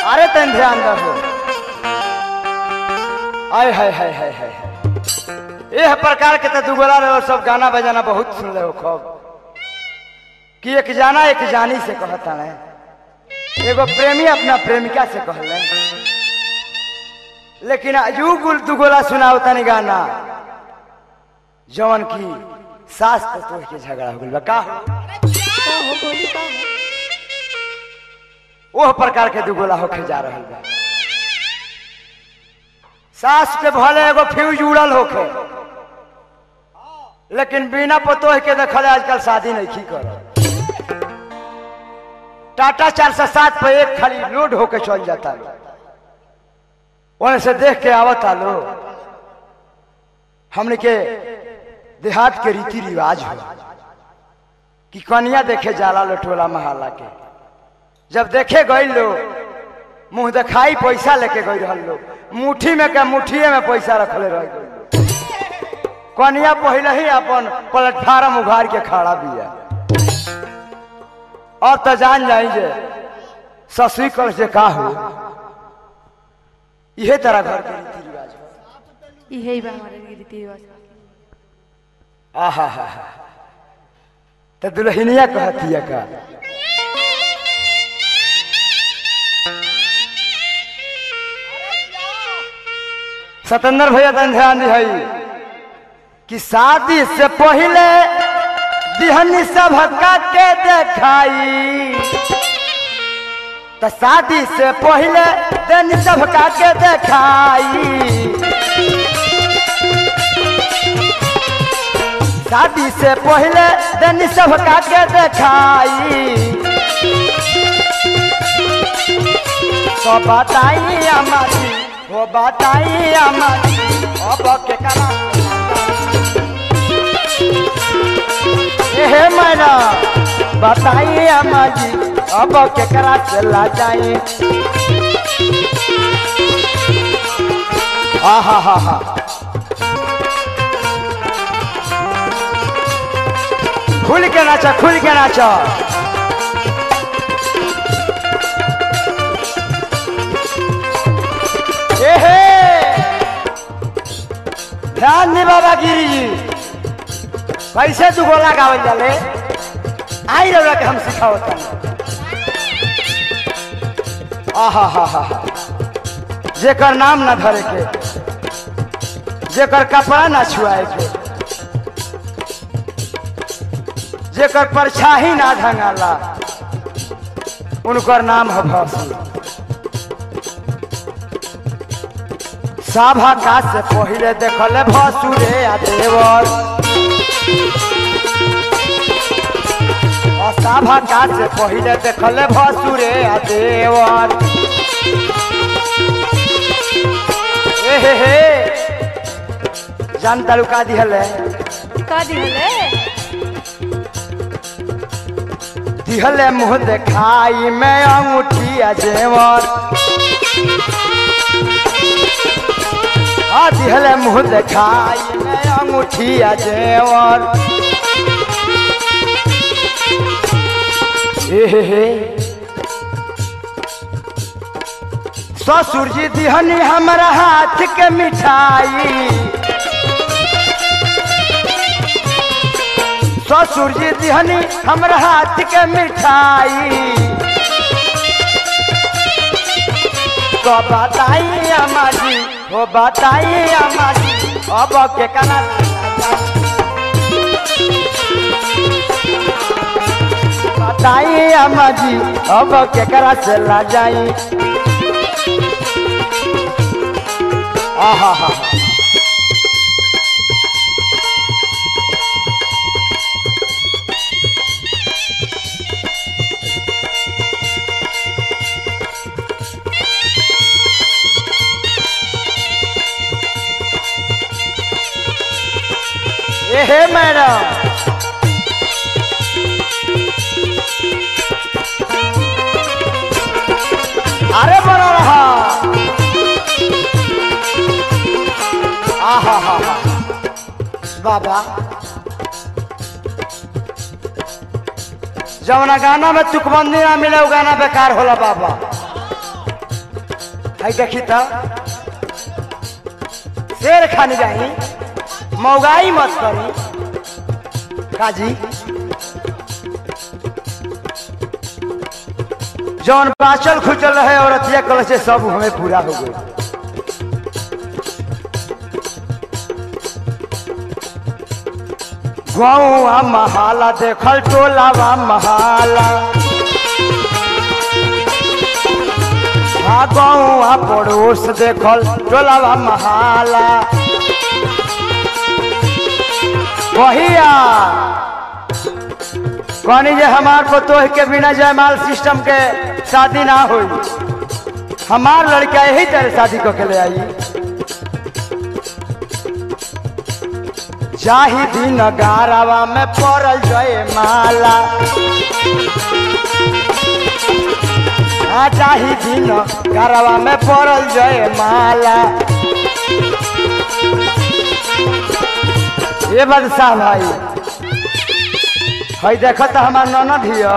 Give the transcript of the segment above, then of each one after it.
अरे तन ध्यान दो आय हाय हाय हाय हाय हाय। एह प्रकार के तो दुगोला रहे सब गाना बजाना बहुत सुन ले हो खूब कि एक जाना एक जानी से कहता है एगो प्रेमी अपना प्रेमिका से कहले लेकिन यू गुल दुगोला सुनाओ तनी गाना जवन की सास तो तोड़ के झगड़ा हो गइल बा का हो? का हो बोली का हो ओह प्रकार के दुगोला होके जा रहल बा सास के भले एगो फ्यूज उड़ल होके लेकिन बिना पतोह के देखल आजकल शादी नहीं की कर टाटा चार सौ सात पे एक खाली लोड होके चल जाता है वहां से देख के आवता लो हमने के देहात के रीति रिवाज हो कि कनिया देखे जाला लोटोला महाला के जब देखे गई लोग मुंह दिखाई पैसा लेके गई रहल लोग मुट्ठी में के मुठिए में पैसा रखले रह गई कनिया पहले ही अपन प्लेटफार्म उघार के खड़ा बिया और तो जान जाई जे ससुई कर से का हो इहे तरह घर के रीति रिवाज हो इहे बा हमारे रीति रिवाज आहा हा हा तो दुल्हनिया कहतिया का सतेंद्र भैया तन ध्यान दिहई कि शादी से पहले दिहनी सब के देखाई तो शादी से पहले दिन सब के देखाई शादी से पहले दिन सब के देखाई तो बताई हमारी वो बताई हमारी अब के करा हे मैना बताई हमारी अब के करा चला जाए हा हा हा हा खुल के नाचा खुल के नाचा एहे ध्यान दी बाबा गिरी जी कैसे तू गोला गावल जाले आई रहा के हम सिखावत आहा हा हा हा जेकर नाम ना धरे के जेकर कपड़ा ना छुआए के जेकर परछाही ना ढंगाला उनकर नाम है भौसी सभा का से पहले देखले भसुरे आ देवर और सभा का से पहले देखले भसुरे आ देवर ए हे हे जान तालुका दिहले का दिहले दिहले मुंह देखाई में अंगूठी आ जेवर आ दिहले मुंह देखाई में अंगूठी आ जेवर ए हे हे ससुर जी दिहनी हमारा हाथ के मिठाई ससुर जी दिहनी हमरा हाथ के मिठाई तो बताई हमारी हो बताई हमारी अब के कना बताई हमारी अब के करा से ला जाई आहा हा हा ए हे मैडम अरे बना रहा आहा हा हा बाबा जवना गाना में तुकबंदी ना मिले वो गाना बेकार होला बाबा हई देखी तो शेर खान जाई मौगाई मत करी काजी जौन बाचल खुचल रहे औरतिया कल से सब हमें पूरा हो गई गौआ महाला देखल टोलावा महाला आ गौआ पड़ोस देखल टोलावा महाला वहिया कहनी जे हमार पतोह के बिना जयमाल सिस्टम के शादी ना होई हमार लड़का यही तरह शादी को के ले आई जाही दिन गारावा में पड़ल जय माला आ जाही दिन गारावा में पड़ल जय माला ये बदशाह भाई हई देख तो हमार ननद हिय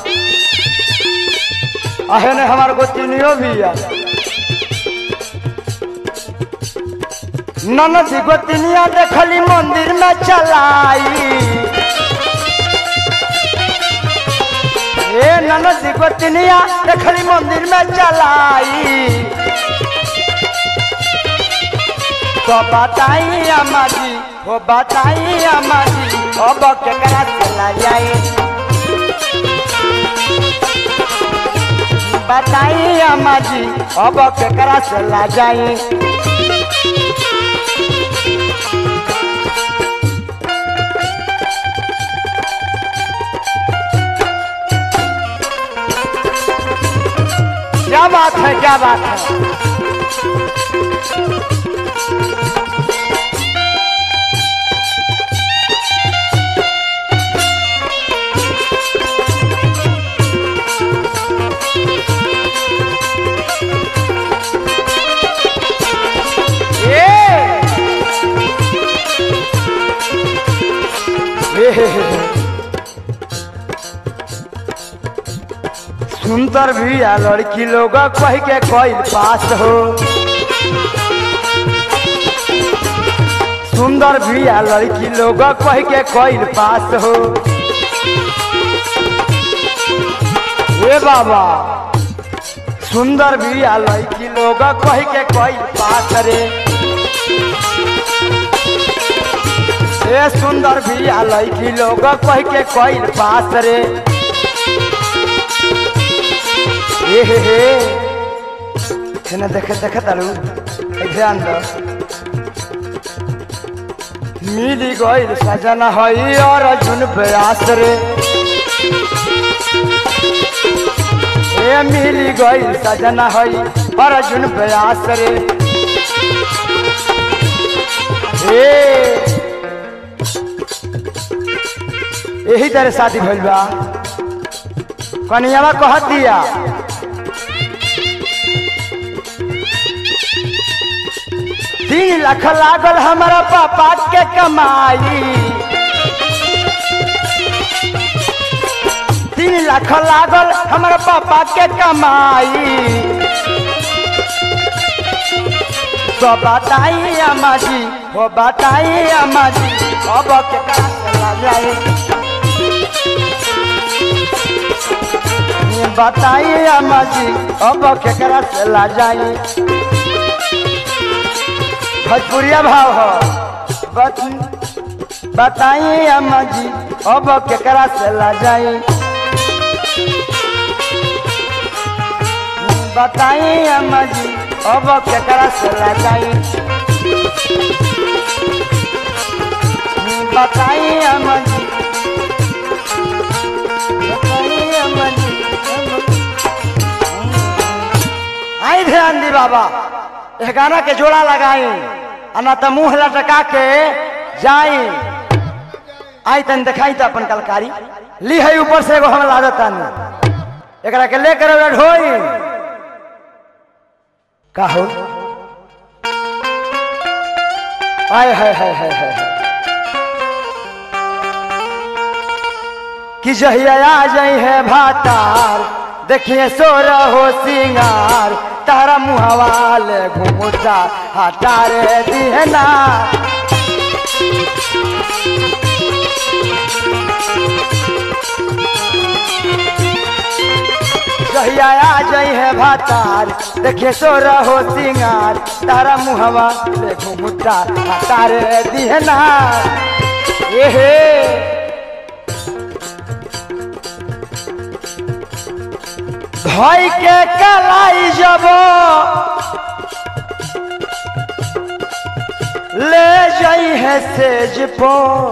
अहे ने हमार गोतिनियो भी है ननद गोतिनिया देखली मंदिर में चलाई ए ननद गोतिनिया देखली मंदिर में चलाई तो बताई अम्मा जी हो बताई अम्मा जी अब केकरा चला जाए बताई अम्मा जी अब केकरा चला जाए क्या बात है क्या बात है ए! ए! सुंदर भी आ लड़की लोग कह के कोई पास हो सुंदर भी आ लड़की लोग कह के कोई पास हो ए बाबा सुंदर भी आ लड़की लोग कह के कोई पास रे ए सुंदर भी आ लड़की लोग कह के कोई पास रे ए हे हे हेने देखे देखे तारू ए ध्यान दो मिली गईल सजना हई और अर्जुन प्रयास रे ए मिली गईल सजना हई और अर्जुन प्रयास रे ए यही तरह शादी भइल बा कनियावा कह दिया तीन लाख लागल हमारा पापा के कमाई तीन लाख लागल हमारा पापा के कमाई तो बताई अम्मा जी हो बताई अम्मा जी अब के कहाँ चला जाए ये बताई अम्मा जी अब केकरा से ला जाई भोजपुरिया भाव हो बत, बताई अम्मा जी अब केकरा से ला जाई बताई अम्मा जी अब केकरा से ला जाई बताई अम्मा जी बताई अम्मा जी आई ध्यान दी बाबा यह गाना के जोड़ा लगाई आ ना तो मुंह लटका के जाई आई तन दिखाई तो अपन कलकारी ली है ऊपर से एगो हम लागतन एकरा के लेकर ओकरा ढोई का हो आय है है है है कि जहिया आ जाई है भातार देखिए सो रहो सिंगार तारा मुहवा ले घुमुटा हटा रे दिहना कहिया आ जाई है भातार देखे सो रहो सिंगार तारा मुहवा ले घुमुटा हटा रे दिहना ए हे धोई के कलाई जब ले जाई है सेज पो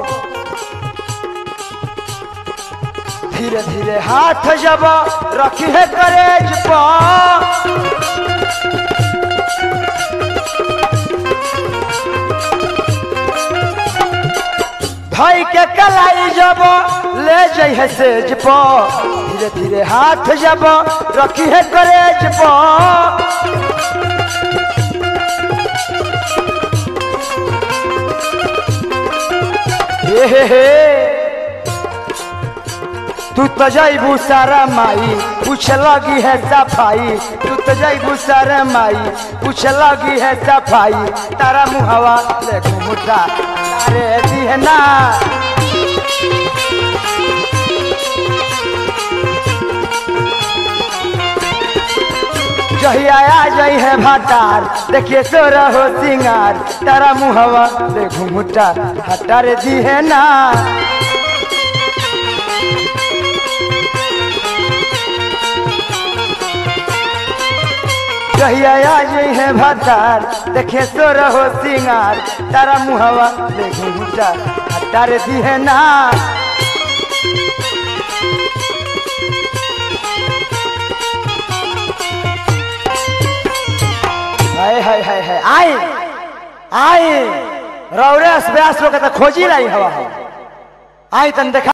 धीरे धीरे हाथ जब रखी है करेज पो धोई के कलाई जब ले जाई है सेज पो धीरे धीरे हाथ जब रखी है करेज पो हे हे हे तू तो जाइबू सारा माई पूछ लगी है सफाई तू तो जाइबू सारा माई पूछ लगी है सफाई तारा मुहवा ले घुमुटा तारे दिहना जहिया आ जाई है भाटार देखिए सो रहो सिंगार तारा मुहवा ले घुमुटा हटार दी है ना जहिया आ जाई है भाटार देखिए सो रहो सिंगार तारा मुहवा ले घुमुटा हटार दी है ना हाय हाय हाय हाय आई आई रौरे व्यास लोग के तो खोजी रही हवा आई तन देखा